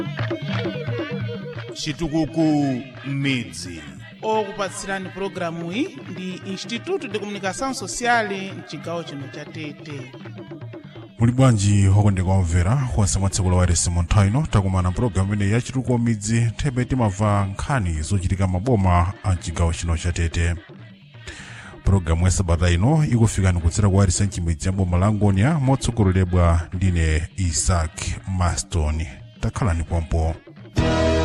chitukuko m'midzi okupatsirani pulogalamu iyi ndi instituto de comunicação social mchigawo chino cha tete muli bwanji okondeka omvera konse mwa tsiku la wairesi mu nthawi ino takumana pulogalamu ineyi ya chitukuko midzi thebe timamva nkhani zochitika maboma a mchigawo chino cha tete pulogalamu ya sabata ino ikufikani kudzera kwa wairesi mchimidzi ya boma la ngonia motsogoleredwa ndine isaac maston takhalani pompo